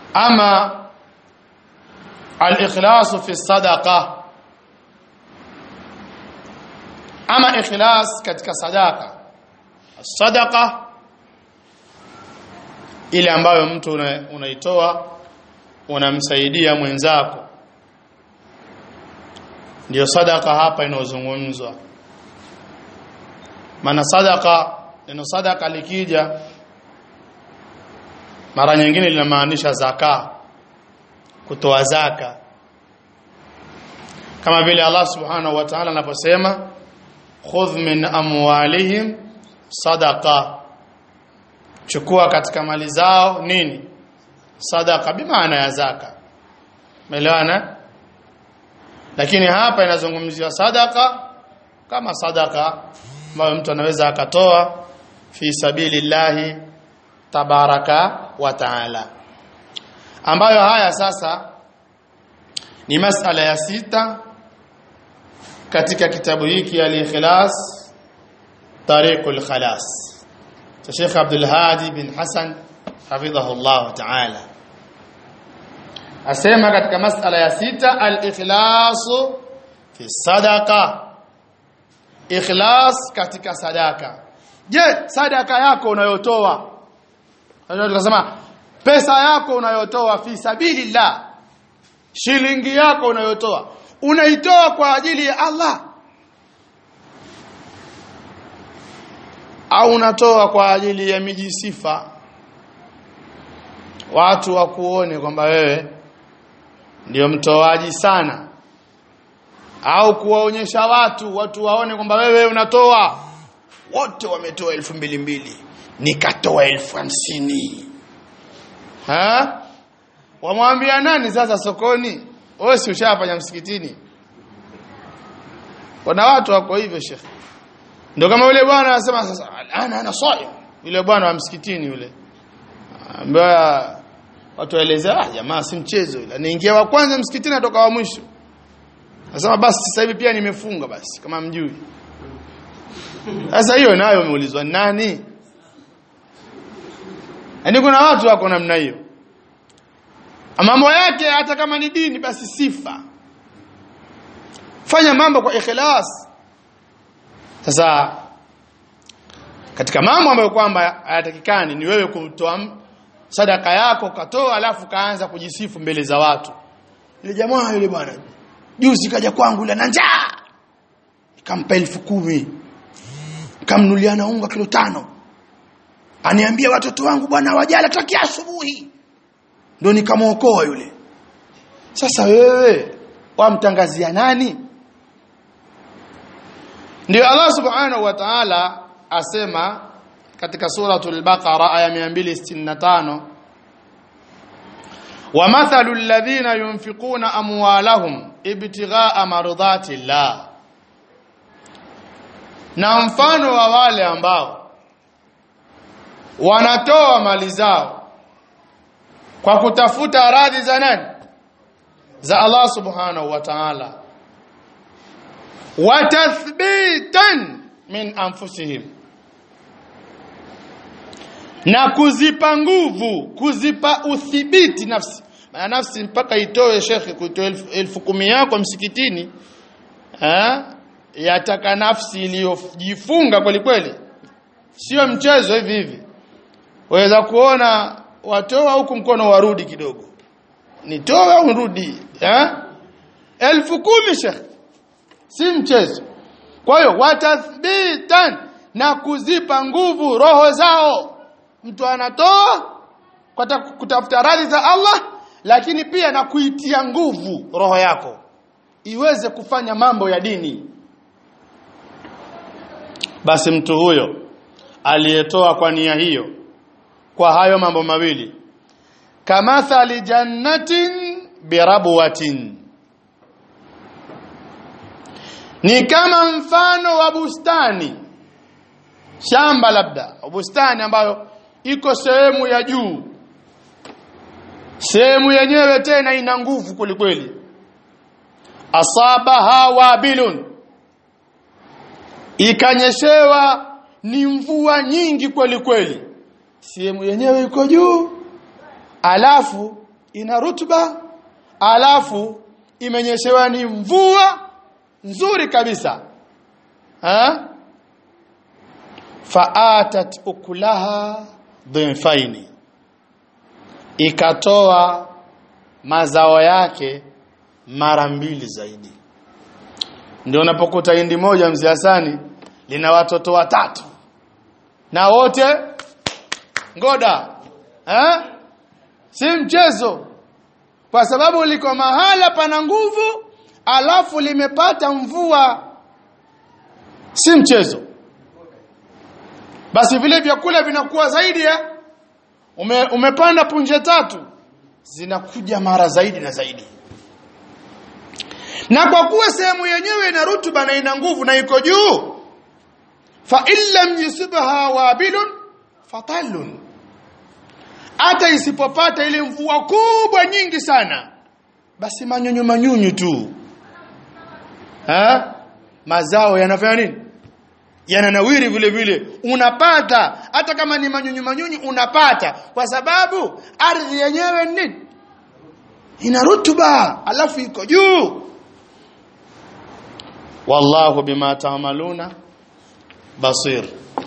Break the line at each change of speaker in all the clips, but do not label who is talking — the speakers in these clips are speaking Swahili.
ama al-ikhlas fi sadaqa ama ikhlas katika sadaka sadaqa ile ambayo mtu unaitoa unamsaidia mwenzako ndio sadaka hapa inayozungumzwa maana sadaka neno sadaka likija mara nyingine linamaanisha zaka kutoa zaka kama vile Allah subhanahu wa ta'ala anaposema khudh min amwalihim sadaqa chukua katika mali zao nini sadaka bimaana ya zaka umeelewana lakini hapa inazungumziwa sadaka kama sadaka ambayo mtu anaweza akatoa fi sabilillahi tabaraka wa taala ambayo haya sasa ni masala ya sita katika kitabu hiki al-ikhlas tariqul khalas cha Sheikh Abdul Hadi bin Hassan hafidhahu Allah ta'ala asema katika masala ya sita al-ikhlas fi sadaqa ikhlas katika sadaka je sadaka yako unayotoa tunasema pesa yako unayotoa fi sabilillah shilingi yako unayotoa unaitoa kwa ajili ya Allah au unatoa kwa ajili ya miji sifa watu wakuone kwamba wewe ndio mtoaji sana au kuwaonyesha watu watu waone kwamba wewe unatoa wote wametoa elfu mbili mbili nikatoa elfu hamsini ha wamwambia nani sasa sokoni wewe si ushafanya msikitini kuna watu wako hivyo shekhe ndio kama yule bwana anasema sasa ana ana saim yule bwana wa msikitini yule ambaye watu waelezea ah jamaa si mchezo yule anaingia wa kwanza msikitini atoka wa mwisho Nasema basi sasa hivi pia nimefunga basi kama mjui. Sasa hiyo nayo umeulizwa nani? Yaani kuna watu wako namna hiyo. Mambo yake hata kama ni dini basi sifa. Fanya mambo kwa ikhlas. Sasa katika mambo ambayo kwamba hayatakikani ni wewe kutoa sadaka yako katoa alafu kaanza kujisifu mbele za watu. Ile jamaa yule bwana juzi kaja kwangu ila na njaa nikampa elfu kumi kamnuliana unga kilo tano aniambia watoto wangu bwana wajala takia asubuhi ndio nikamwokoa yule sasa wewe wamtangazia nani ndio Allah subhanahu wa ta'ala asema katika suratul baqara aya 265 ومثل الذين ينفقون أموالهم ابتغاء مرضات الله na mfano wa wale ambao wanatoa mali zao kwa kutafuta radhi za nani za Allah subhanahu wa ta'ala wa tathbitan min anfusihim na kuzipa nguvu kuzipa uthibiti nafsi maana nafsi mpaka itoe shekhe kuitoa elfu, elfu kumi yako msikitini ha? yataka nafsi iliyojifunga kweli kweli sio mchezo hivi hivi waweza kuona watoa huku mkono warudi kidogo nitoe au nirudi ha? elfu kumi shekhe si mchezo kwa hiyo watathbitan na kuzipa nguvu roho zao mtu anatoa kwa kutafuta radhi za Allah lakini pia na kuitia nguvu roho yako iweze kufanya mambo ya dini basi mtu huyo aliyetoa kwa nia hiyo kwa hayo mambo mawili kamathali jannatin birabwatin ni kama mfano wa bustani shamba labda bustani ambayo iko sehemu ya juu sehemu yenyewe tena ina nguvu kwelikweli asabaha wabilun ikanyeshewa ni mvua nyingi kweli kweli sehemu yenyewe iko juu alafu ina rutuba alafu imenyeshewa ni mvua nzuri kabisa ha faatat ukulaha dhifaini ikatoa mazao yake mara mbili zaidi ndio unapokuta hindi moja mzee Hasani lina watoto watatu na wote ngoda eh si mchezo kwa sababu liko mahala pana nguvu alafu limepata mvua si mchezo basi vile vyakula vinakuwa zaidi ya ume, umepanda punje tatu zinakuja mara zaidi na zaidi na kwa kuwa sehemu yenyewe ina rutuba na ina nguvu na iko juu fa illam yusibha wabilun fatallun hata isipopata ile mvua kubwa nyingi sana basi manyunyu manyunyu tu ha? mazao yanafanya nini yananawiri vile vile unapata hata kama ni manyunyu manyunyu unapata kwa sababu ardhi yenyewe ni nini ina rutuba alafu iko juu wallahu bima ta'maluna basir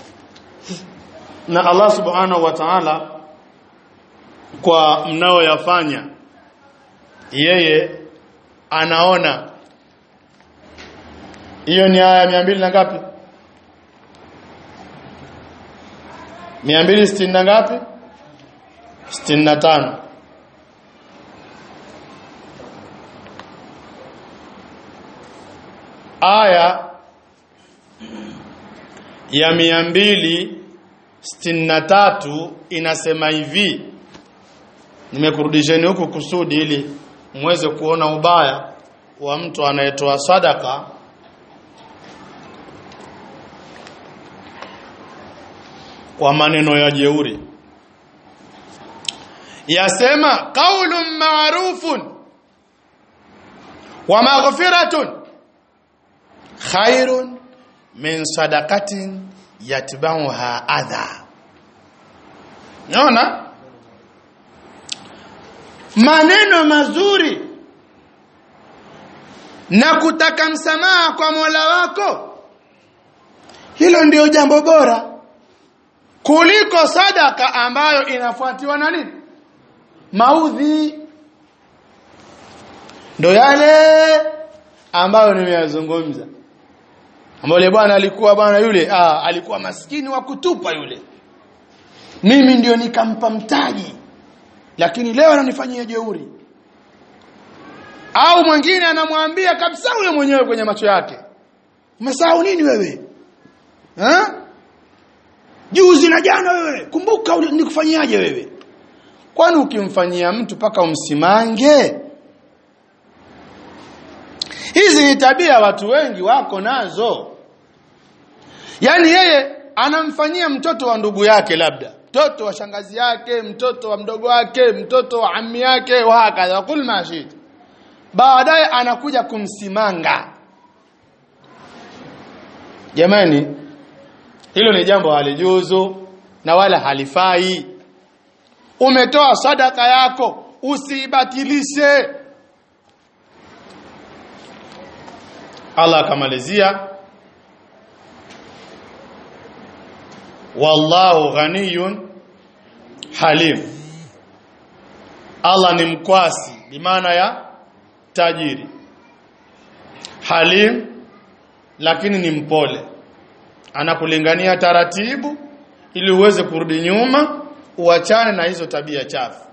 na Allah subhanahu wa ta'ala kwa mnaoyafanya yeye anaona hiyo ni aya 200 na ngapi 260 na ngapi 65 aya ya 263 inasema hivi nimekurudisheni huku kusudi ili muweze kuona ubaya wa mtu anayetoa sadaka kwa maneno ya jeuri yasema qaulun ma'rufun wa maghfiratun khairun min sadaqatin yatba'uha adha naona maneno mazuri na kutaka msamaha kwa Mola wako hilo ndio jambo bora kuliko sadaka ambayo inafuatiwa na nini maudhi ndo yale ambayo nimeyazungumza ambaye bwana alikuwa bwana yule ah, alikuwa maskini wa kutupa yule mimi ndio nikampa mtaji lakini leo ananifanyia jeuri au mwingine anamwambia kabisa yule mwenyewe kwenye macho yake umesahau nini wewe ha? juzi na jana wewe kumbuka nikufanyiaje wewe kwani ukimfanyia mtu paka umsimange hizi ni tabia watu wengi wako nazo yaani yeye anamfanyia mtoto wa ndugu yake labda mtoto wa shangazi yake mtoto wa mdogo wake mtoto wa ammi yake wa hakadha kul mashit baadaye anakuja kumsimanga jamani hilo ni jambo halijuzu na wala halifai umetoa sadaka yako usibatilishe Allah akamalizia wallahu ghaniyun halim Allah ni mkwasi bimaana ya tajiri halim lakini ni mpole anakulingania taratibu ili uweze kurudi nyuma uachane na hizo tabia chafu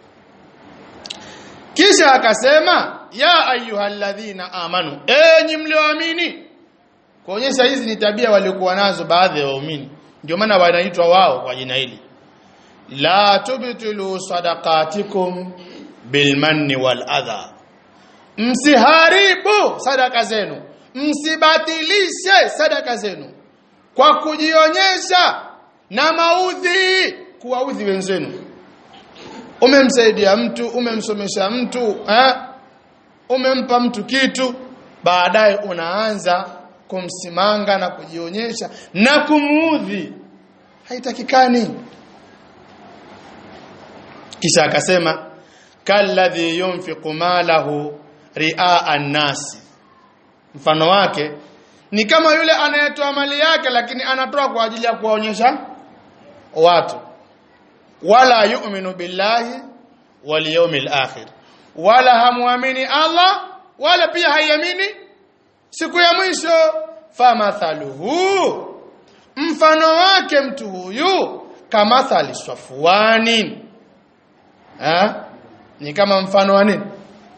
kisha akasema ya ayyuhalladhina amanu enyi mlioamini kuonyesha hizi ni tabia waliokuwa nazo baadhi ya waumini ndio maana wanaitwa wao kwa jina hili la tubtilu sadaqatikum bilmanni wal adha msiharibu sadaka zenu msibatilishe sadaka zenu kwa kujionyesha na maudhi kuwaudhi wenzenu umemsaidia mtu umemsomesha mtu eh? umempa mtu kitu baadaye unaanza kumsimanga na kujionyesha na kumuudhi haitakikani kisha akasema kalladhi yunfiqu malahu riaa an-nasi mfano wake ni kama yule anayetoa mali yake lakini anatoa kwa ajili ya kuwaonyesha watu wala yu'minu billahi wal yawmil akhir wala hamuamini Allah wala pia haiamini siku ya mwisho famathaluhu mfano wake mtu huyu kamathali safwani ha? ni kama mfano wa nini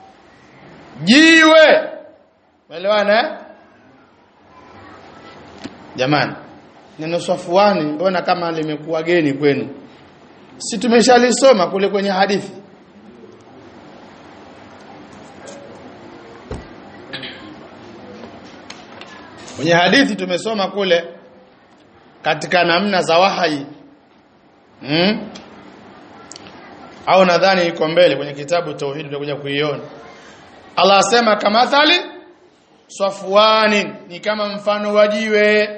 jiwe umeelewana eh? jamani neno safwani mbona kama limekuwa geni kwenu si tumeshalisoma kule kwenye hadithi kwenye hadithi tumesoma kule katika namna za wahai hmm? au nadhani iko mbele kwenye kitabu tauhid tutakuja kuiona Allah asema kamathali safwani ni kama mfano wa jiwe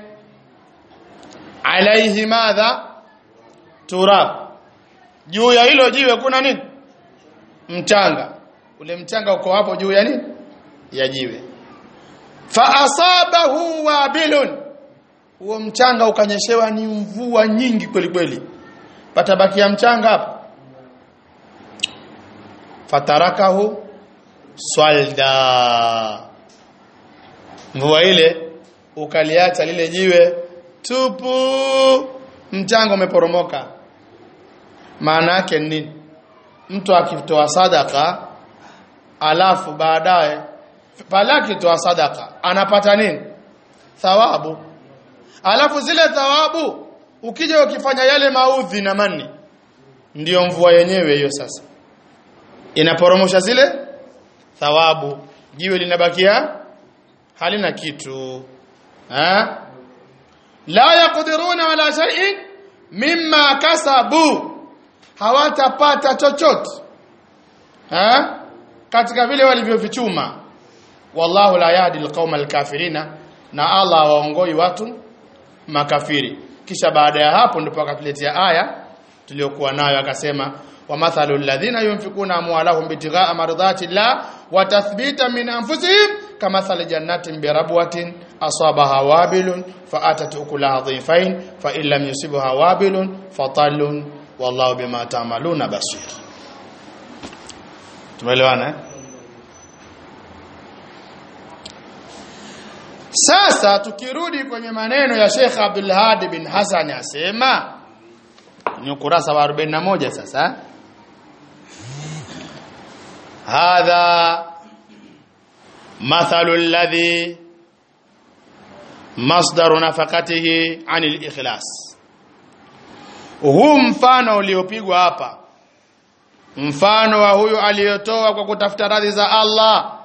alaihi madha turab juu ya hilo jiwe kuna nini mchanga ule mchanga uko hapo juu ya nini ya jiwe fa asabahu wabilun huo mchanga ukanyeshewa ni mvua nyingi kweli kweli patabakia mchanga hapo fatarakahu swalda mvua ile ukaliacha lile jiwe tupu mchanga umeporomoka maana yake nini mtu akitoa sadaka alafu baadaye pale akitoa sadaka anapata nini thawabu alafu zile thawabu ukija ukifanya yale maudhi na mani ndiyo mvua yenyewe hiyo sasa inaporomosha zile thawabu jiwe linabakia halina kitu ha? la yaqdiruna ala shay'in mimma kasabu hawatapata chochote ha? katika vile walivyovichuma wallahu la yahdi alqauma alkafirina na Allah waongoi watu makafiri kisha baada ya hapo ndipo akatuletea aya tuliyokuwa nayo akasema ومثل الذين ينفقون أموالهم ابتغاء مرضات الله وتثبيتا من أنفسهم كمثل جنة بربوة أصابها وابل فأتت أكلها ضيفين فإن لم يصبها وابل فطل والله بما تعملون بصير tumeelewana sasa tukirudi kwenye maneno ya Sheikh Abdul Hadi bin Hassan asema ni ukurasa wa 41 sasa hadha mathalu alladhi masdaru nafaqatihi anil ikhlas huu mfano uliopigwa hapa mfano wa huyu aliyotoa kwa kutafuta radhi za Allah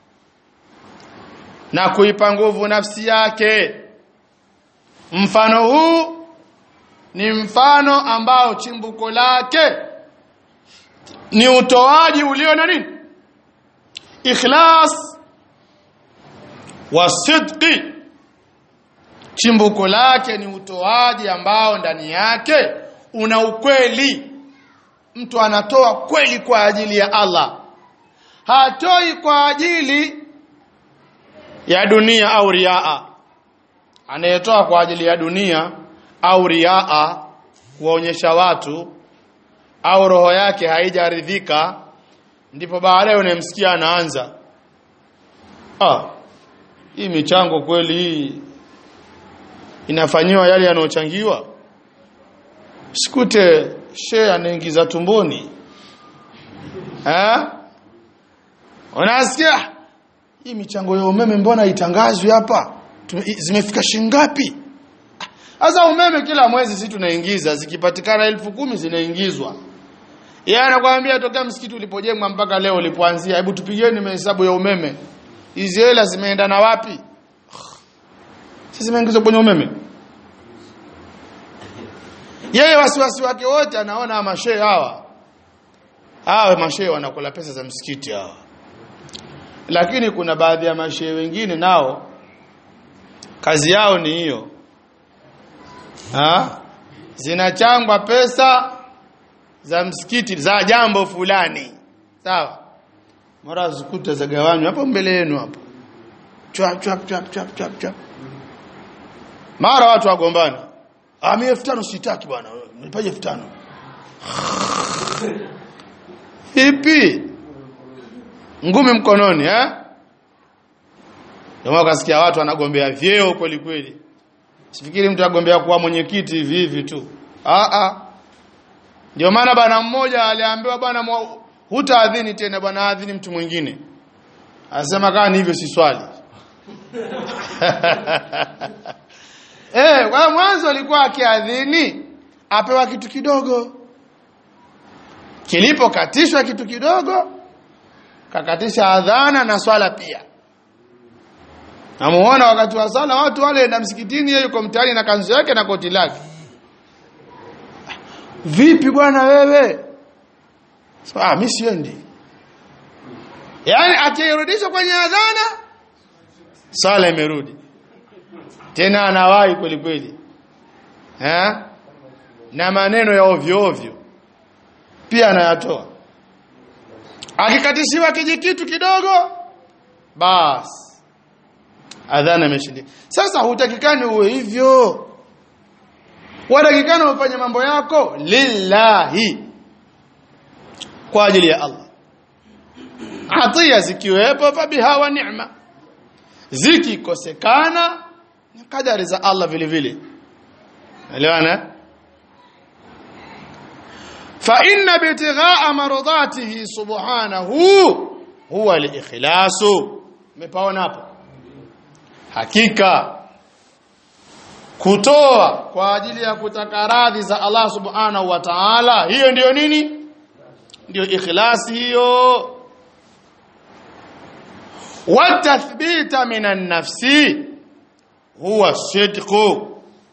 na kuipa nguvu nafsi yake mfano huu ni mfano ambao chimbuko lake ni utoaji ulio na nini ikhlas wa sidqi chimbuko lake ni utoaji ambao ndani yake una ukweli mtu anatoa kweli kwa ajili ya Allah hatoi kwa ajili ya dunia au riaa anayetoa kwa ajili ya dunia au riaa kuwaonyesha watu au roho yake haijaridhika ndipo baadaye unamsikia anaanza ah hii michango kweli hii inafanyiwa yale yanayochangiwa sikute she anaingiza tumboni eh unasikia hii michango ya umeme mbona itangazwi hapa zimefika shingapi sasa umeme kila mwezi sisi tunaingiza zikipatikana elfu kumi zinaingizwa yeye anakuambia tokea msikiti ulipojengwa mpaka leo ulipoanzia hebu tupigeni mahesabu ya umeme hizi hela zimeenda na wapi sisi zimeingizwa kwenye umeme yeye wasiwasi wake wote anaona mashehe hawa hawa mashehe wanakula pesa za msikiti hawa lakini kuna baadhi ya mashehe wengine nao kazi yao ni hiyo ha? zinachangwa pesa za msikiti za jambo fulani sawa mara zikuta zagawanywa hapo mbele yenu hapo chwap chwap chwap chwap chwap chwap mara watu wagombana ah mimi 5000 sitaki bwana nipaje 5000 vipi ngumi mkononi eh ndio ukasikia watu wanagombea vyeo kweli kweli sifikiri mtu agombea kuwa mwenyekiti hivi hivi tu ah ah ndio maana bwana mmoja aliambiwa bwana hutaadhini tena bwana adhini mtu mwingine anasema kama ni hivyo si swali eh kwa mwanzo alikuwa akiadhini apewa kitu kidogo kilipokatishwa kitu kidogo kakatisha adhana na swala pia namuona wakati wa sala watu wale na msikitini yeye yuko mtaani na kanzu yake na koti lake vipi bwana wewe so, ah mimi siendi yani akirudishwa kwenye adhana sala imerudi tena anawahi kweli kweli eh na maneno ya ovyo ovyo pia anayatoa akikatishiwa kijikitu kidogo basi adhana imeshindika sasa hutakikani uwe hivyo watakikana ufanye mambo yako lillahi kwa ajili ya Allah atia zikiwepo fabiha wa ni'ma zikikosekana ni kadari za Allah vile vile elewana fa inna bitighaa mardatihi subhanahu huwa al-ikhlasu umepaona hapo hakika kutoa kwa ajili ya kutaka radhi za Allah subhanahu wa ta'ala hiyo ndiyo nini ndiyo ikhlasi hiyo watathbita minan nafsi huwa sidqu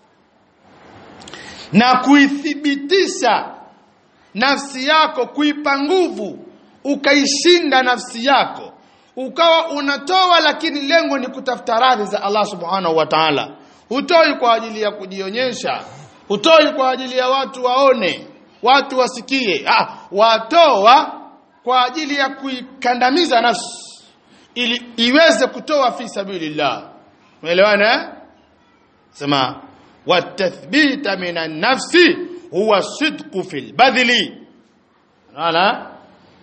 na kuithibitisha nafsi yako kuipa nguvu ukaishinda nafsi yako ukawa unatoa lakini lengo ni kutafuta radhi za Allah subhanahu wa ta'ala hutoi kwa ajili ya kujionyesha hutoi kwa ajili ya watu waone watu wasikie ah watoa kwa ajili ya kuikandamiza nafsi ili iweze kutoa fi sabilillah umeelewana eh? sema watathbita minan nafsi huwa sidqu fil badli unaona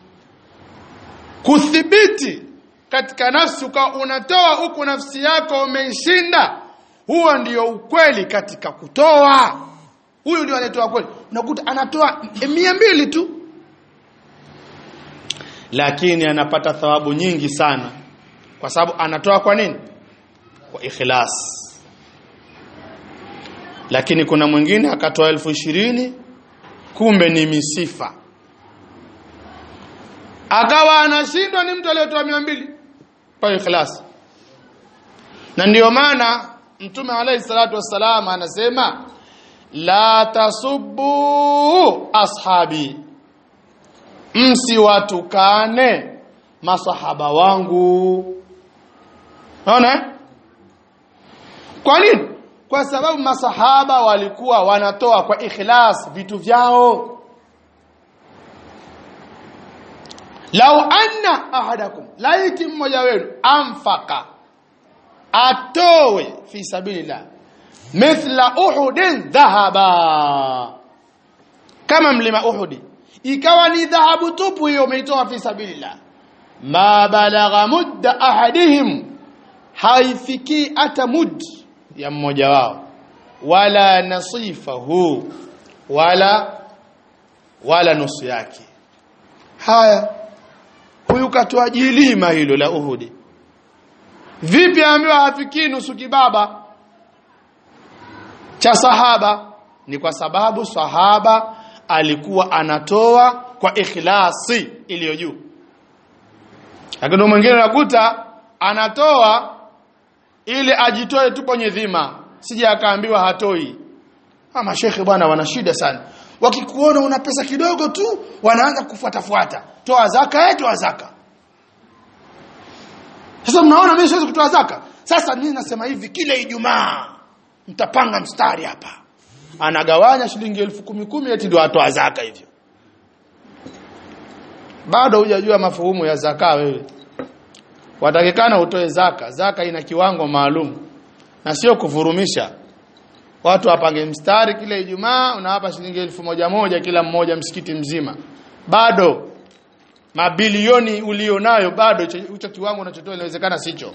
kuthibiti katika nafsi ukawa unatoa huku nafsi yako umeishinda huo ndio ukweli katika kutoa huyu ndio anatoa kweli unakuta anatoa mia mbili tu lakini anapata thawabu nyingi sana kwa sababu anatoa kwa nini kwa ikhlas lakini kuna mwingine akatoa elfu ishirini kumbe ni misifa akawa anashindwa ni mtu aliyetoa mia mbili kwa ikhlas na ndiyo maana mtume alayhi salatu wassalam anasema la tasubbu ashabi msiwatukane masahaba wangu naona kwa nini kwa sababu masahaba walikuwa wanatoa kwa ikhlas vitu vyao lau anna ahadakum laiti mmoja wenu amfaka atowe fi sabilillah mithla uhudin dhahaba kama mlima uhudi ikawa ni dhahabu tupu hiyo umeitoa fi sabilillah ma balagha mudda ahadihim haifiki hata mud ya mmoja wao wala nasifahu wala wala nusu yake haya huyu katoa jilima hilo la uhudi vipi ambiwa hafikii nusu kibaba cha sahaba ni kwa sababu sahaba alikuwa anatoa kwa ikhlasi iliyo juu lakini mwingine unakuta anatoa ili ajitoe tu kwenye dhima sije akaambiwa hatoi ama shekhe bwana wana shida sana wakikuona una pesa kidogo tu wanaanza kufuatafuata toa zaka eh toa zaka sasa mnaona mimi siwezi kutoa zaka sasa mimi nasema hivi kila ijumaa mtapanga mstari hapa anagawanya shilingi elfu kumi kumi eti ndio atoa zaka hivyo bado hujajua mafuhumu ya zaka wewe watakikana utoe zaka zaka ina kiwango maalum na sio kuvurumisha watu wapange mstari kila Ijumaa unawapa shilingi elfu moja moja kila mmoja msikiti mzima bado mabilioni ulionayo bado hicho kiwango unachotoa inawezekana sicho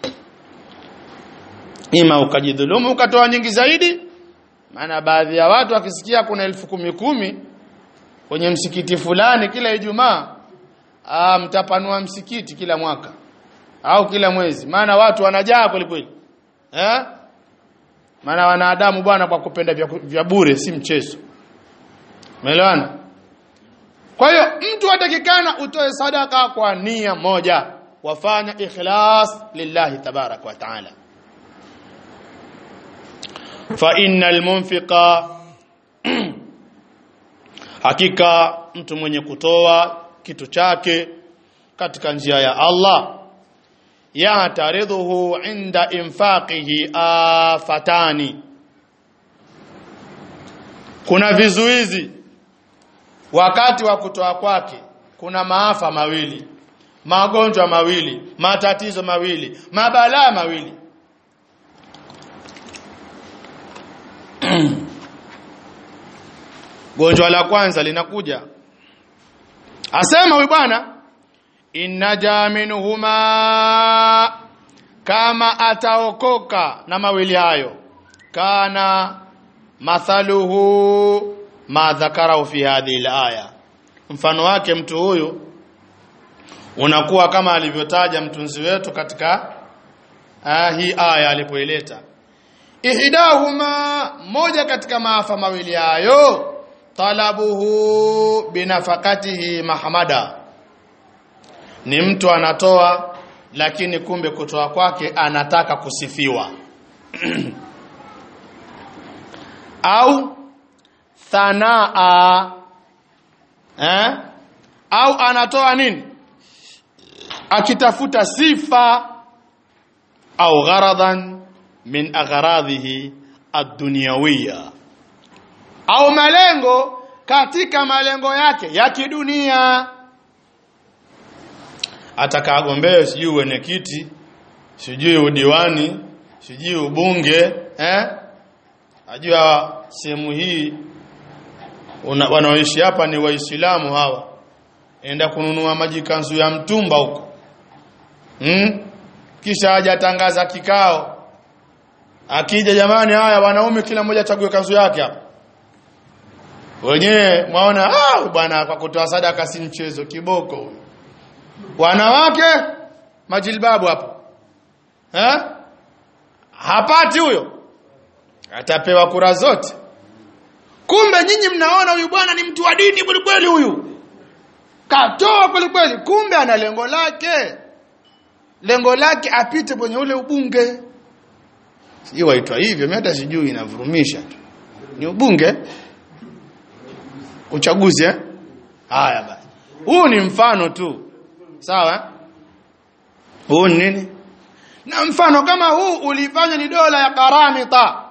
ima ukajidhulumu ukatoa nyingi zaidi maana baadhi ya watu wakisikia kuna elfu kumi kumi kwenye msikiti fulani kila Ijumaa ah mtapanua msikiti kila mwaka au kila mwezi maana watu wanajaa kweli kweli eh maana wanadamu bwana kwa kupenda vya, vya bure si mchezo umeelewana kwa hiyo mtu atakikana utoe sadaka kwa nia moja wafanya ikhlas lillahi tabarak wa taala fa innal munfiqa hakika mtu mwenye kutoa kitu chake katika njia ya Allah yataridhuhu inda infaqihi afatani kuna vizuizi wakati wa kutoa kwake kuna maafa mawili magonjwa mawili matatizo mawili mabalaa mawili gonjwa la kwanza linakuja asema huyu bwana innaja minhuma kama ataokoka na mawili hayo kana mathaluhu ma dhakarahu fi hadhihi alaya mfano wake mtu huyu unakuwa kama alivyotaja mtunzi wetu katika ah, hii aya alipoileta ihdahuma moja katika maafa mawili hayo talabuhu binafakatihi mahmada ni mtu anatoa lakini kumbe kutoa kwake anataka kusifiwa au thanaa eh? au anatoa nini akitafuta sifa au gharadan min agharadhihi ad-dunyawiyya au malengo katika malengo yake ya kidunia atakagombee sijui uwenekiti sijui udiwani sijui ubunge eh ajua sehemu hii wanaoishi hapa ni waislamu hawa enda kununua maji kanzu ya mtumba huko hmm? kisha hajatangaza kikao akija jamani haya wanaume kila mmoja achague kanzu yake hapa wenyewe mwaona ah bwana kwa kutoa sadaka si mchezo kiboko huyo wanawake majilbabu hapo eh hapati huyo atapewa kura zote kumbe nyinyi mnaona huyu bwana ni mtu wa dini kweli kweli huyu katoa kweli kweli kumbe ana lengo lake lengo lake apite kwenye ule ubunge sijui waitwa hivyo mimi hata sijui inavurumisha tu ni ubunge uchaguzi eh haya basi huu ni mfano tu sawa huu ni nini na mfano kama huu ulifanywa ni dola ya karamita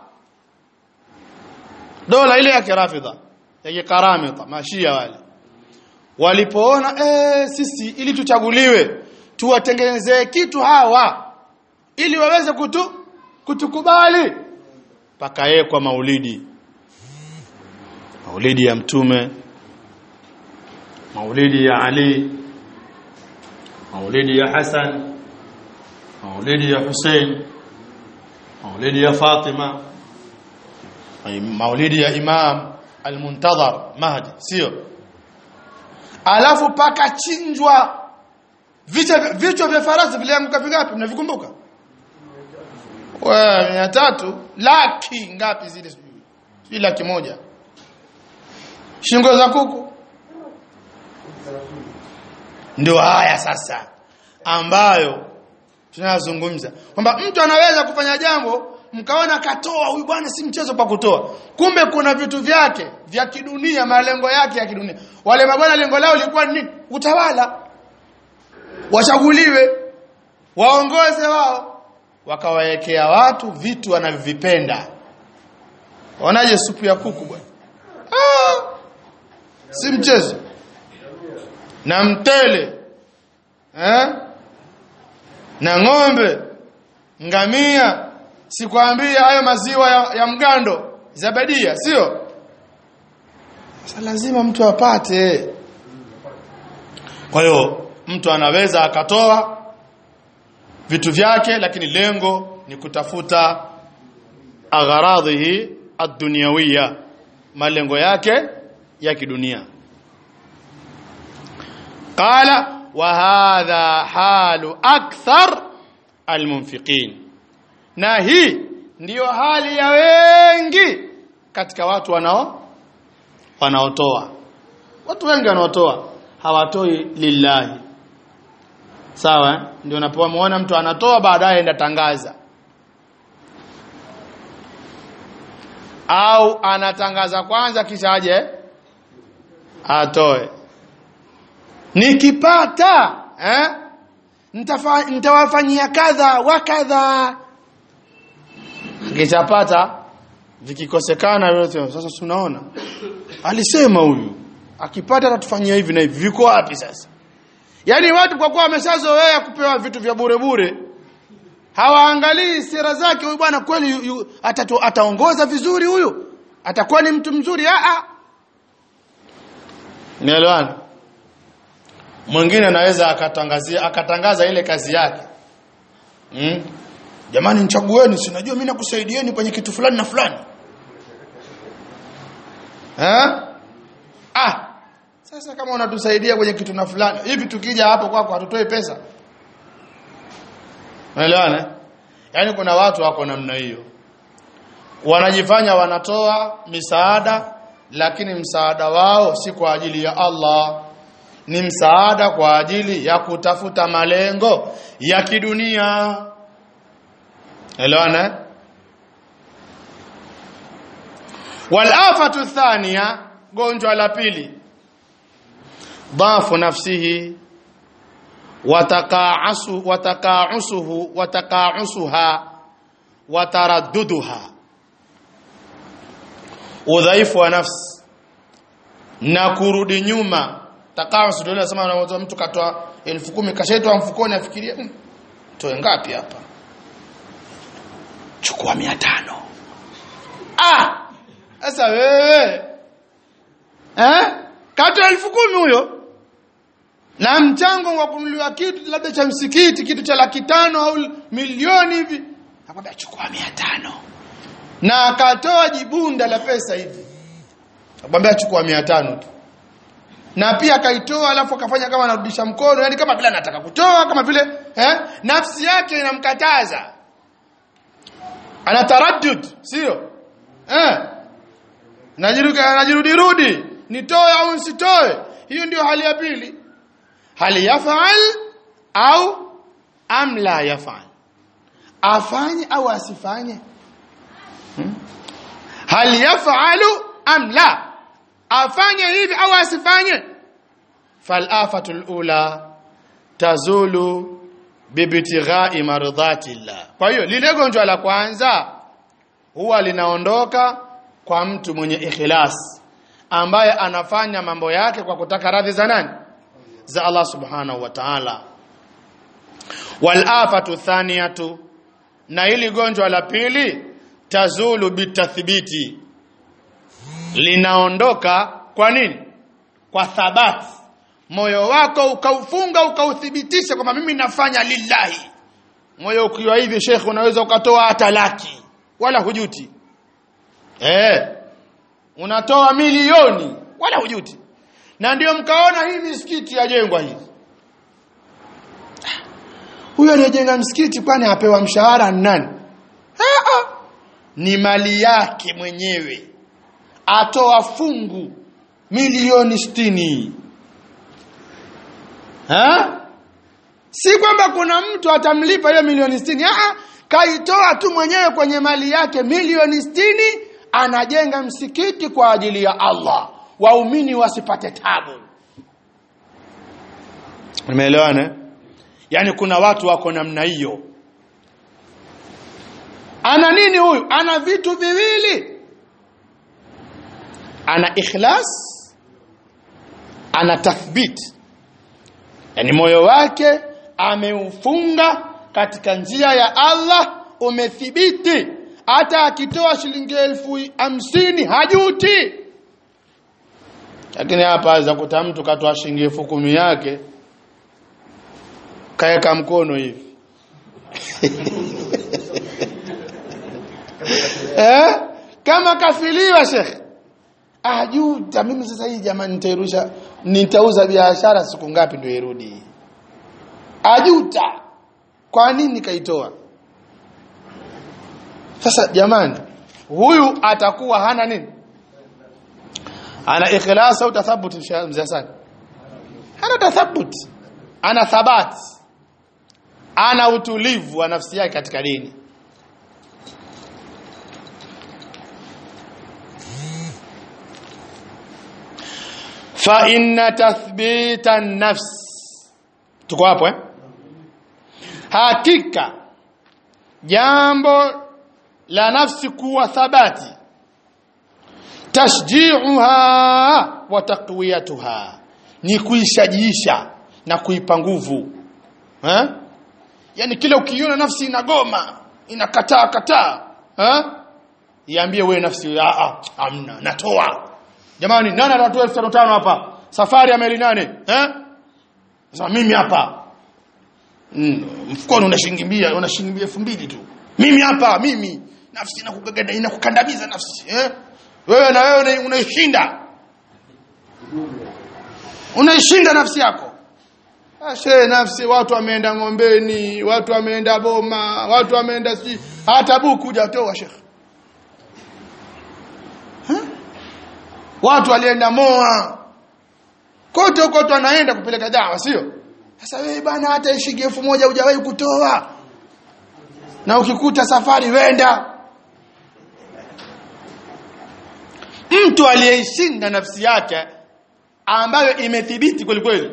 dola ile ya kirafidha ya karamita mashia wale walipoona eh sisi ili tuchaguliwe tuwatengenezee kitu hawa ili waweze kutu kutukubali pakawekwa maulidi maulidi ya mtume maulidi ya Ali maulidi ya Hassan maulidi ya Hussein maulidi ya Fatima maulidi ya Imam al-Muntadhar Mahdi sio alafu paka chinjwa vichwa vichwa vya farasi vilianguka vingapi mnavikumbuka wewe mia tatu laki ngapi zile sijui sijui laki moja shingo za kuku ndio haya sasa ambayo tunazungumza kwamba mtu anaweza kufanya jambo mkaona katoa huyu bwana si mchezo kwa kutoa kumbe kuna vitu vyake vya kidunia malengo yake ya kidunia wale mabwana lengo lao lilikuwa ni utawala wachaguliwe waongoze wao wakawawekea watu vitu wanavyovipenda waonaje supu ya kuku bwana ah, si mchezo na mtele eh? na ng'ombe ngamia sikwambia hayo maziwa ya, ya mgando zabadia sio sasa lazima mtu apate kwa hiyo mtu anaweza akatoa vitu vyake lakini lengo ni kutafuta agharadhihi ad-dunyawiya malengo yake ya kidunia qala wa hadha halu akthar almunfiqin na hii ndiyo hali ya wengi katika watu wanao wanaotoa watu wengi wanaotoa hawatoi lillahi sawa eh? ndio unapomuona mtu anatoa baadaye enda tangaza au anatangaza kwanza kisha aje atoe nikipata eh Nitafa, nitawafanyia kadha wa kadha kishapata vikikosekana yote sasa tunaona alisema huyu akipata atatufanyia hivi na hivi viko wapi sasa yaani watu kwa kuwa wameshazoea kupewa vitu vya bure bure hawaangalii sera zake huyu bwana kweli yu- yu- atatu- ataongoza vizuri huyu atakuwa ni mtu mzuri a a nielewana mwingine anaweza akatangazia akatangaza ile kazi yake mm? jamani nichagueni si najua mimi nakusaidieni kwenye kitu fulani na fulani ha? ah sasa kama unatusaidia kwenye kitu na fulani hivi tukija hapo kwako hatutoi pesa unaelewana yaani kuna watu wako namna hiyo wanajifanya wanatoa misaada lakini msaada wao si kwa ajili ya Allah ni msaada kwa ajili ya kutafuta malengo ya kidunia elewana walafatu thania gonjwa la pili dhafu nafsihi watakaasu watakaasuhu watakaasuha wataradduduha udhaifu wa nafsi na kurudi nyuma takaus ndio nasema unamwona mtu katoa elfu kumi kashaitoa mfukoni afikiria "Hmm, toe ngapi hapa chukua mia tano ah sasa wewe eh katoa elfu kumi huyo na mchango wa kununuliwa kitu labda cha msikiti kitu cha laki tano au milioni hivi akwambia chukua mia tano na akatoa jibunda la pesa hivi akwambia chukua mia tano tu na pia akaitoa alafu akafanya kama anarudisha mkono yani kama vile anataka kutoa kama vile eh nafsi yake inamkataza ana taraddud sio eh najirudi najirudi rudi nitoe au nisitoe hiyo ndio hali ya pili hali yafal au am la yafal afanye au asifanye hmm? hal yafalu am la afanye hivi au asifanye falafatu alula tazulu bibtighai mardhati llah kwa hiyo lile gonjwa la kwanza huwa linaondoka kwa mtu mwenye ikhlas ambaye anafanya mambo yake kwa kutaka radhi za nani za Allah subhanahu wa ta'ala walafatu thaniyatu na hili gonjwa la pili tazulu bitathbiti linaondoka kwa nini kwa thabati moyo wako ukaufunga ukauthibitisha kwamba mimi nafanya lillahi moyo ukiwa hivi shekhe unaweza ukatoa hata laki wala hujuti eh unatoa milioni wala hujuti na ndio mkaona hii misikiti yajengwa hivi huyo aliyejenga msikiti kwani apewa mshahara ni nani Ah, ah. ni mali yake mwenyewe atoa fungu milioni sitini ha? si kwamba kuna mtu atamlipa hiyo milioni sitini ah, kaitoa tu mwenyewe kwenye mali yake milioni sitini anajenga msikiti kwa ajili ya Allah waumini wasipate tabu umeelewana yani kuna watu wako namna hiyo ana nini huyu ana vitu viwili ana ikhlas ana tathbit yani moyo wake ameufunga katika njia ya Allah umethibiti hata akitoa shilingi elfu hamsini hajuti lakini hapa aweza kuta mtu katoa shilingi elfu kumi yake kaeka mkono hivi eh? kama kafiliwa shekhe ajuta mimi sasa hii jamani nitairusha nitauza biashara siku ngapi ndio irudi ajuta kwa nini kaitoa sasa jamani huyu atakuwa hana nini ana ikhlas au tathabut mzee Hassan hana tathabut ana thabat ana utulivu wa nafsi yake katika dini fa inna tathbita an-nafs tuko hapo eh hakika jambo la nafsi kuwa thabati tashji'uha wa taqwiyatuha ni kuishajiisha na kuipa nguvu eh yani kila ukiona nafsi inagoma inakataa kataa eh iambie wewe nafsi a a amna natoa jamani nani anatoa 1500 hapa safari ya meli nane eh sasa mimi hapa mm, mfukoni unashingimbia unashingimbia 2000 tu mimi hapa mimi nafsi inakugagada inakukandamiza nafsi eh wewe na wewe unaishinda unaishinda nafsi yako ashe nafsi watu wameenda ngombeni watu wameenda boma watu wameenda si hata buku hujatoa shekh watu walienda moa kote kote wanaenda kupeleka dawa sio sasa wewe bana hata shilingi elfu moja hujawahi kutoa na ukikuta safari wenda mtu aliyeishinda nafsi yake ambayo imethibiti kweli kweli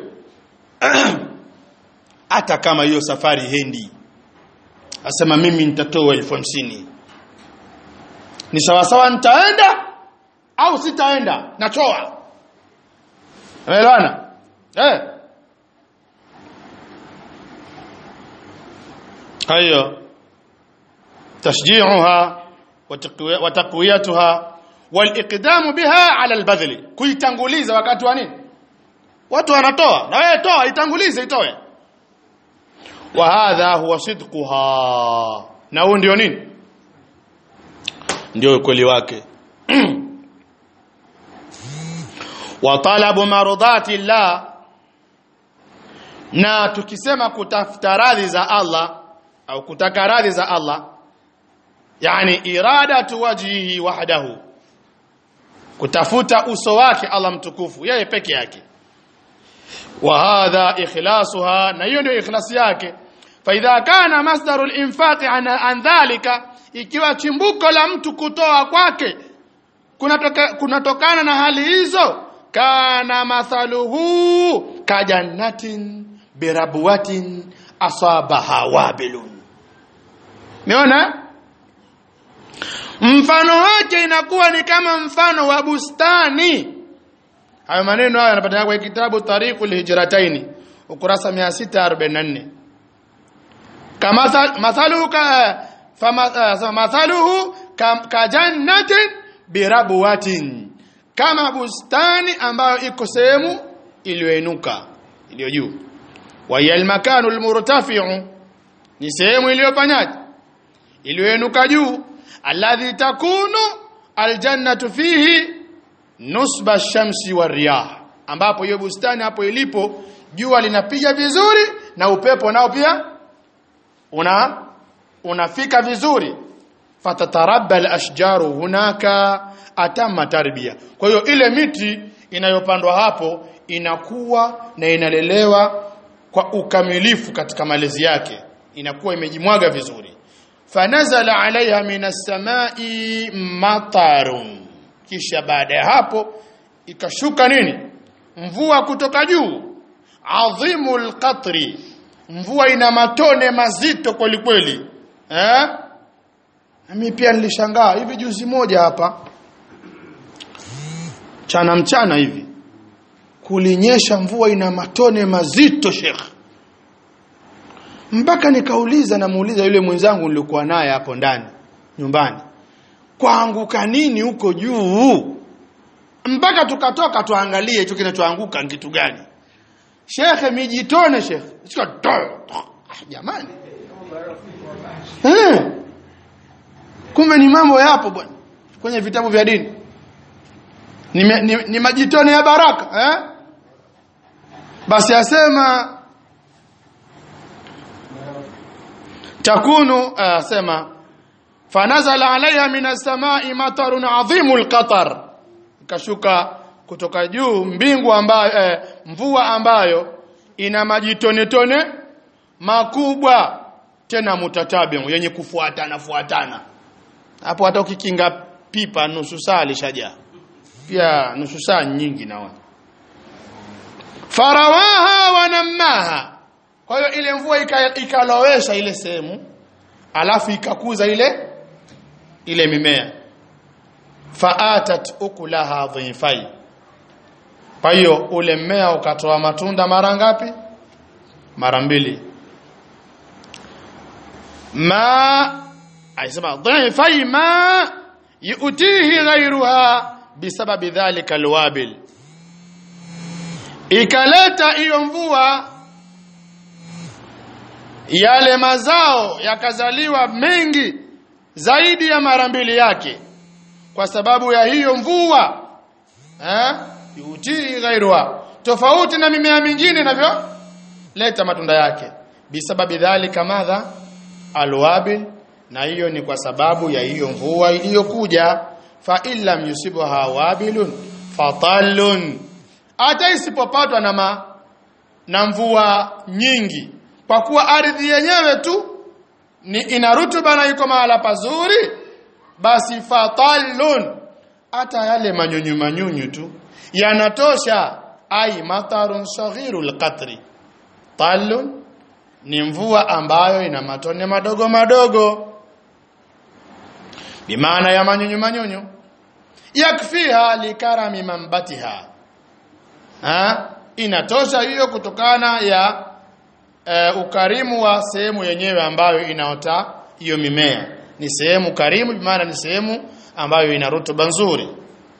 hata kama hiyo safari hendi asema mimi nitatoa elfu hamsini ni sawasawa nitaenda au sitaenda natoa umeelewana eh hayo tashji'uha wa taqwiyatuha waliqdamu biha ala albadhli kuitanguliza wakati wa nini watu wanatoa na wewe toa itangulize itoe wa hadha huwa sidquha na huo ndio nini ndio ukweli wake wa talabu marudati llah na tukisema kutafuta radhi za Allah au kutaka radhi za Allah yani iradatu wajhihi wahdahu kutafuta uso wake Allah mtukufu yeye peke yake wa hadha ikhlasuha na hiyo ndio ikhlasi yake fa idha kana masdaru al-infaq an, an dhalika ikiwa chimbuko la mtu kutoa kwake kunatoka kunatokana na hali hizo kana mathaluhu kajannatin birabwatin asabaha wabilun Umeona? Mfano wake inakuwa ni kama mfano wa bustani. Hayo maneno haya yanapatikana kwa kitabu Tariqul Hijrataini ukurasa 644. Kama mathaluhu ka fama mathaluhu ka jannatin birabwatin. Kama bustani ambayo iko sehemu iliyoinuka iliyo juu. Wa yal makanu almurtafi'u ni sehemu iliyofanyaje iliyoinuka juu alladhi takunu aljannatu fihi nusba shamsi wa riyah ambapo hiyo bustani hapo ilipo jua linapiga vizuri na upepo nao pia una unafika vizuri fatatarabba alashjaru hunaka atama tarbia kwa hiyo ile miti inayopandwa hapo inakuwa na inalelewa kwa ukamilifu katika malezi yake inakuwa imejimwaga vizuri fanazala alaiha minas samai matarun kisha baada ya hapo ikashuka nini mvua kutoka juu adhimul qatri mvua ina matone mazito kweli kweli eh mimi pia nilishangaa hivi juzi moja hapa chana mchana hivi kulinyesha mvua ina matone mazito Sheikh mpaka nikauliza namuuliza yule mwenzangu nilikuwa naye hapo ndani nyumbani kwaanguka nini huko juu mpaka tukatoka tuangalie hicho kinachoanguka ni kitu gani shekhe mijitone shekhe Sika to- Ah, jamani eh. kumbe ni mambo yapo bwana kwenye vitabu vya dini ni, me- ni, ni majitone ya baraka eh? basi asema takunu asema fanazala alaiha min as-samai matarun adhimul qatar ikashuka kutoka juu mbingu ambayo eh, mvua ambayo ina majitone tone makubwa tena mutatabiu yenye kufuatana fuatana hapo hata ukikinga pipa nusu saa lishajaa pia nusu saa nyingi naona farawaha wanammaha kwa hiyo ile mvua ika- ikalowesha ile sehemu alafu ikakuza ile ile mimea faatat ukulaha dhifai kwa hiyo ule mmea ukatoa matunda mara ngapi mara mbili ma aisema dhifai ma yutihi ghairuha bisababi dhalika alwabil ikaleta hiyo mvua yale mazao yakazaliwa mengi zaidi ya mara mbili yake kwa sababu ya hiyo mvua eh yutii ghairuha tofauti na mimea mingine inavyo leta matunda yake bisababi dhalika madha alwabil na hiyo ni kwa sababu ya hiyo mvua iliyokuja fa illam yusibha wabilun fatallun hata isipopatwa na ma, na mvua nyingi kwa kuwa ardhi yenyewe tu ni ina rutuba na iko mahala pazuri basi fatallun hata yale manyunyu manyunyu tu yanatosha ai matarun saghirul qatri tallun ni mvua ambayo ina matone madogo madogo bimaana ya manyunyu manyunyu yakfiha likarami mambatiha ha? inatosha hiyo kutokana ya e, ukarimu wa sehemu yenyewe ambayo inaota hiyo mimea ni sehemu karimu bimaana ni sehemu ambayo ina rutuba nzuri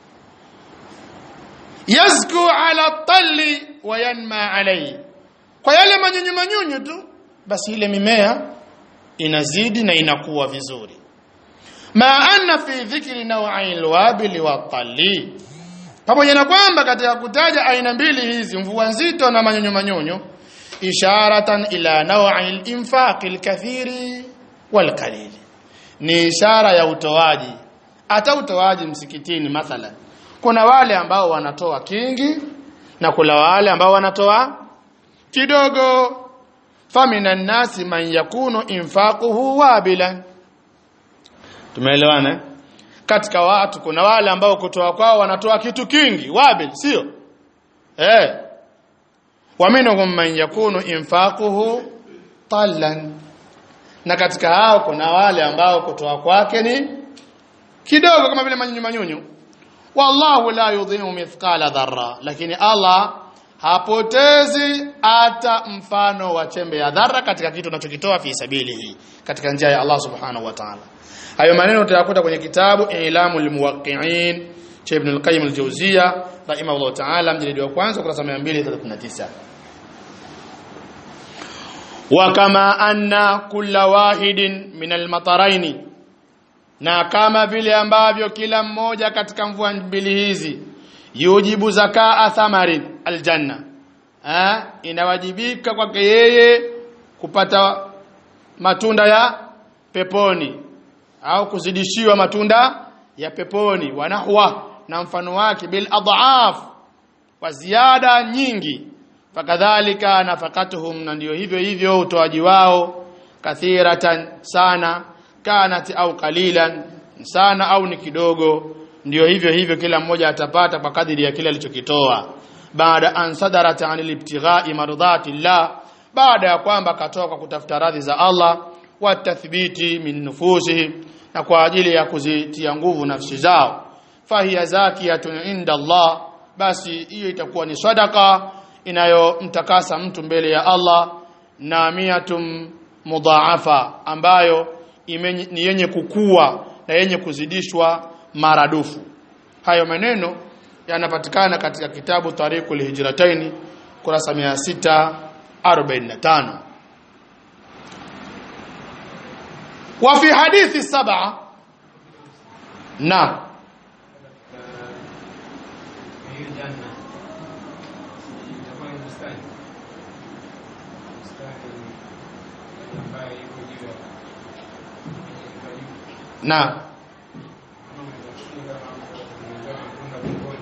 yazku ala talli wa yanma alayhi kwa yale manyunyu manyunyu tu basi ile mimea inazidi na inakuwa vizuri ma anna fi dhikri naw'i alwabil wa talli pamoja na kwamba katika kutaja aina mbili hizi mvua nzito na manyunyu manyunyu isharatan ila naw'i al-infaq al-kathiri wal qalil ni ishara ya utoaji hata utoaji msikitini mathalan kuna wale ambao wanatoa kingi na kuna wale ambao wanatoa kidogo faminan nasi man yakunu infaquhu wabilan tumeelewana eh? katika watu kuna wale ambao kutoa kwao wanatoa kitu kingi wabil sio eh wa minhum man yakunu infaquhu tallan na katika hao kuna wale ambao kutoa kwake ni kidogo kama vile manyunyu manyunyu wallahu la yudhimu mithqala dharra lakini Allah hapotezi hata mfano wa chembe ya dharra katika kitu unachokitoa fi sabilihi katika njia ya Allah subhanahu wa ta'ala hayo maneno utayakuta kwenye kitabu Ilamul Muwaqqi'in cha Ibn al-Qayyim al-Jawziyya rahimahullah ta'ala mjilidi wa kwanza kurasa 239 wa kama anna kulla wahidin min al-mataraini na kama vile ambavyo kila mmoja katika mvua mbili hizi yujibu zakaa thamarin aljanna ha? inawajibika kwake yeye kupata matunda ya peponi au kuzidishiwa matunda ya peponi wanahwa na mfano wake bil adhaaf kwa ziada nyingi fakadhalika nafakatuhum na ndio hivyo hivyo utoaji wao kathiratan sana kanat au qalilan sana au ni kidogo ndio hivyo hivyo kila mmoja atapata kwa kadiri ya kile alichokitoa baada an sadarat anil ibtighai mardhati llah baada ya kwamba katoka kutafuta radhi za Allah wa tathbiti min nufusihim na kwa ajili ya kuzitia nguvu nafsi zao fahiya zakiyatun inda Allah basi hiyo itakuwa ni sadaka inayomtakasa mtu mbele ya Allah na miatum mudhaafa ambayo imenye, ni yenye kukua na yenye kuzidishwa maradufu hayo maneno yanapatikana katika kitabu Tariqul Hijrataini kurasa 645 wa fi hadithi sab'a na
hiyo janna itakuwa ni bustani bustani ambayo iko juu ya karibu
na
kama umezafunga umezawa matunda pembeni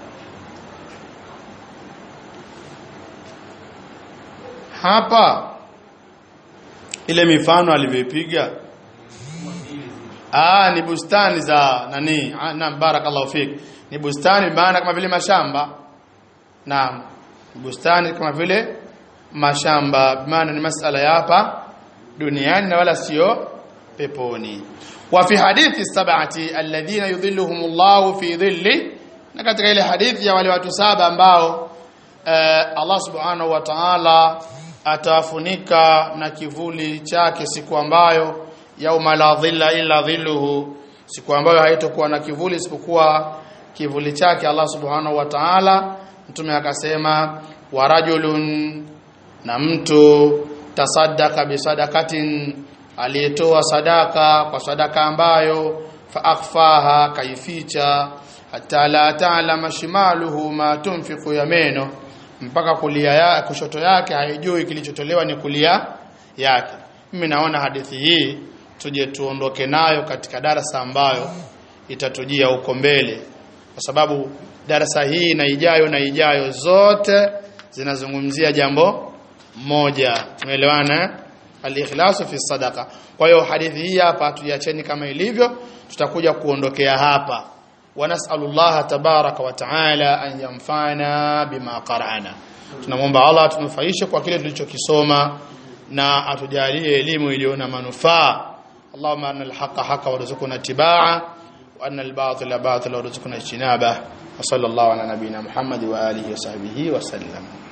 hapa ile mifano alivyopiga
kama vile zile
ah ni bustani za nani ah, naam barakallahu fik ni bustani maana kama vile mashamba naam bustani kama vile mashamba maana ni masala ya hapa duniani na wala sio peponi wa fi hadithi sab'ati alladhina yudhilluhum Allah fi dhilli na katika ile hadithi ya wale watu saba ambao eh, Allah subhanahu wa ta'ala atawafunika na kivuli chake siku ambayo yauma la dhilla illa dhilluhu siku ambayo haitokuwa na kivuli isipokuwa kivuli chake Allah subhanahu wa ta'ala mtume akasema wa rajulun na mtu tasaddaka bisadakatin aliyetoa sadaka kwa sadaka ambayo fa akhfaha kaificha hata la ta'lama shimaluhu ma tunfiqu yameno mpaka kulia ya kushoto yake haijui kilichotolewa ni kulia yake mimi naona hadithi hii tuje tuondoke nayo katika darasa ambayo itatujia huko mbele kwa sababu darasa hii na ijayo na ijayo zote zinazungumzia jambo moja tumeelewana eh? al-ikhlasu fi sadaqa kwa hiyo hadithi hii hapa tuiacheni kama ilivyo tutakuja kuondokea hapa wanasallallahu tabaraka wa taala an yanfa'ana bima qara'na tunamwomba Allah atunufaishe kwa kile tulichokisoma na atujalie elimu iliyo na manufaa اللهم أن الحق حق وارزقنا اتباعه وأن الباطل باطل وارزقنا اجتنابه وصلى الله على نبينا محمد وآله وصحبه وسلم